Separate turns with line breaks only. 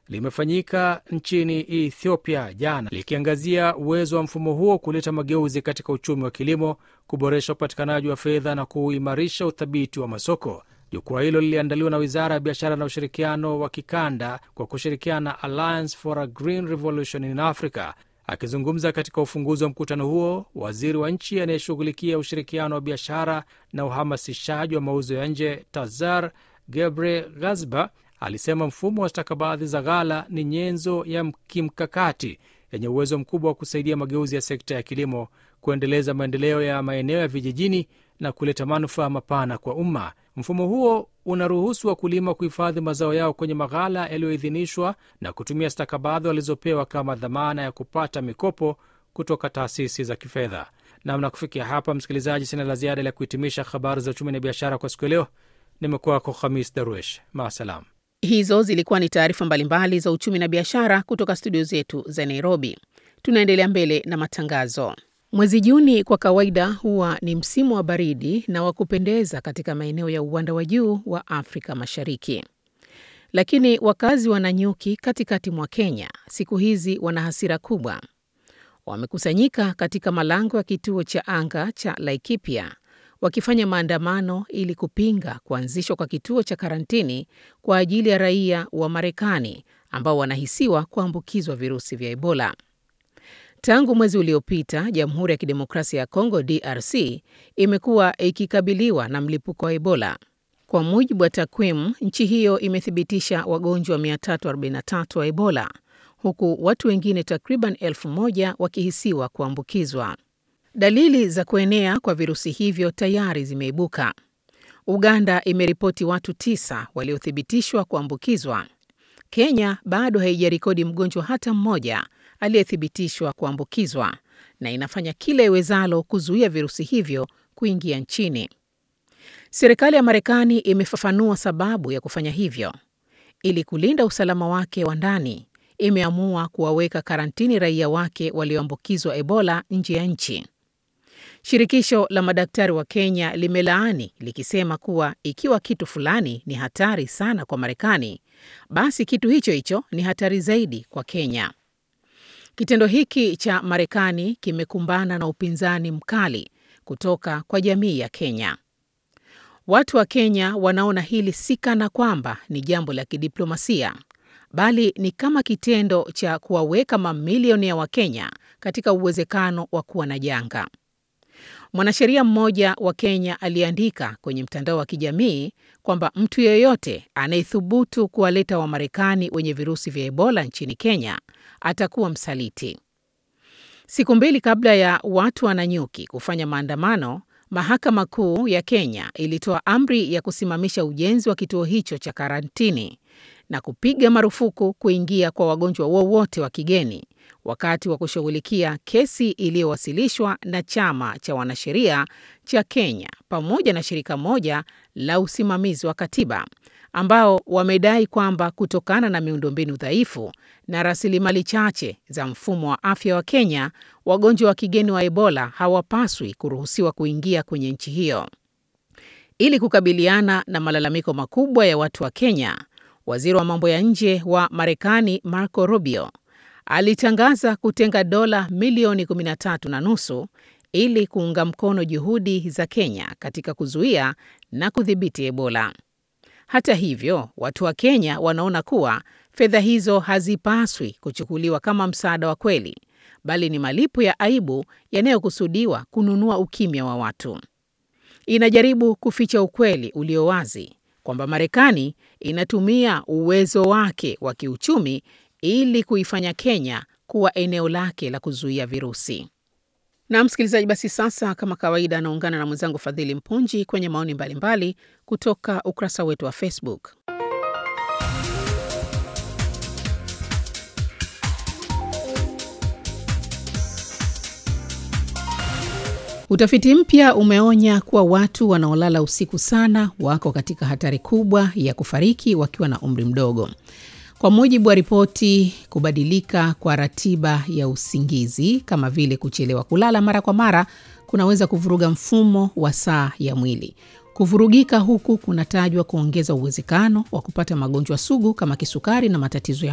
limefanyika nchini Ethiopia jana, likiangazia uwezo wa mfumo huo kuleta mageuzi katika uchumi wa kilimo, kuboresha upatikanaji wa fedha na kuimarisha uthabiti wa masoko. Jukwaa hilo liliandaliwa na Wizara ya Biashara na Ushirikiano wa Kikanda kwa kushirikiana na Alliance for a Green Revolution in Africa. Akizungumza katika ufunguzi wa mkutano huo, waziri wa nchi anayeshughulikia ushirikiano wa biashara na uhamasishaji wa mauzo ya nje Tazar Gebre Ghazba alisema mfumo wa stakabadhi za ghala ni nyenzo ya kimkakati yenye uwezo mkubwa wa kusaidia mageuzi ya sekta ya kilimo, kuendeleza maendeleo ya maeneo ya vijijini na kuleta manufaa mapana kwa umma. Mfumo huo unaruhusu wakulima kuhifadhi mazao yao kwenye maghala yaliyoidhinishwa na kutumia stakabadhi walizopewa kama dhamana ya kupata mikopo kutoka taasisi za kifedha. Namna kufikia hapa, msikilizaji, sina la ziada la kuhitimisha habari za uchumi na biashara kwa siku ya leo. Nimekuwako Khamis Darwesh, maasalam.
Hizo zilikuwa ni taarifa mbalimbali za uchumi na biashara kutoka studio zetu za Nairobi. Tunaendelea mbele na matangazo. Mwezi Juni kwa kawaida huwa ni msimu wa baridi na wa kupendeza katika maeneo ya uwanda wa juu wa Afrika Mashariki, lakini wakazi wa Nanyuki katikati mwa Kenya siku hizi wana hasira kubwa. Wamekusanyika katika malango ya kituo cha anga cha Laikipia wakifanya maandamano ili kupinga kuanzishwa kwa kituo cha karantini kwa ajili ya raia wa Marekani ambao wanahisiwa kuambukizwa virusi vya Ebola. Tangu mwezi uliopita, Jamhuri ya Kidemokrasia ya Kongo DRC imekuwa ikikabiliwa na mlipuko wa Ebola. Kwa mujibu wa takwimu, nchi hiyo imethibitisha wagonjwa 343 wa Ebola, huku watu wengine takriban elfu moja wakihisiwa kuambukizwa. Dalili za kuenea kwa virusi hivyo tayari zimeibuka. Uganda imeripoti watu tisa waliothibitishwa kuambukizwa. Kenya bado haijarekodi mgonjwa hata mmoja aliyethibitishwa kuambukizwa na inafanya kila iwezalo kuzuia virusi hivyo kuingia nchini. Serikali ya Marekani imefafanua sababu ya kufanya hivyo. Ili kulinda usalama wake wa ndani, imeamua kuwaweka karantini raia wake walioambukizwa Ebola nje ya nchi. Shirikisho la madaktari wa Kenya limelaani likisema kuwa ikiwa kitu fulani ni hatari sana kwa Marekani, basi kitu hicho hicho ni hatari zaidi kwa Kenya. Kitendo hiki cha Marekani kimekumbana na upinzani mkali kutoka kwa jamii ya Kenya. Watu wa Kenya wanaona hili si kana kwamba ni jambo la kidiplomasia, bali ni kama kitendo cha kuwaweka mamilioni ya Wakenya katika uwezekano wa kuwa na janga. Mwanasheria mmoja wa Kenya aliandika kwenye mtandao wa kijamii kwamba mtu yeyote anayethubutu kuwaleta Wamarekani wenye virusi vya Ebola nchini Kenya atakuwa msaliti. Siku mbili kabla ya watu wa Nanyuki kufanya maandamano, mahakama kuu ya Kenya ilitoa amri ya kusimamisha ujenzi wa kituo hicho cha karantini na kupiga marufuku kuingia kwa wagonjwa wowote wa kigeni wakati wa kushughulikia kesi iliyowasilishwa na chama cha wanasheria cha Kenya pamoja na shirika moja la usimamizi wa katiba ambao wamedai kwamba kutokana na miundombinu dhaifu na rasilimali chache za mfumo wa afya wa Kenya, wagonjwa wa kigeni wa Ebola hawapaswi kuruhusiwa kuingia kwenye nchi hiyo. Ili kukabiliana na malalamiko makubwa ya watu wa Kenya, waziri wa mambo ya nje wa Marekani Marco Rubio alitangaza kutenga dola milioni 13 na nusu ili kuunga mkono juhudi za Kenya katika kuzuia na kudhibiti Ebola. Hata hivyo, watu wa Kenya wanaona kuwa fedha hizo hazipaswi kuchukuliwa kama msaada wa kweli, bali ni malipo ya aibu yanayokusudiwa kununua ukimya wa watu. Inajaribu kuficha ukweli ulio wazi kwamba Marekani inatumia uwezo wake wa kiuchumi ili kuifanya Kenya kuwa eneo lake la kuzuia virusi. Na msikilizaji, basi sasa, kama kawaida, anaungana na mwenzangu Fadhili Mpunji kwenye maoni mbalimbali kutoka ukurasa wetu wa Facebook. Utafiti mpya umeonya kuwa watu wanaolala usiku sana wako katika hatari kubwa ya kufariki wakiwa na umri mdogo. Kwa mujibu wa ripoti, kubadilika kwa ratiba ya usingizi kama vile kuchelewa kulala mara kwa mara kunaweza kuvuruga mfumo wa saa ya mwili. Kuvurugika huku kunatajwa kuongeza uwezekano wa kupata magonjwa sugu kama kisukari na matatizo ya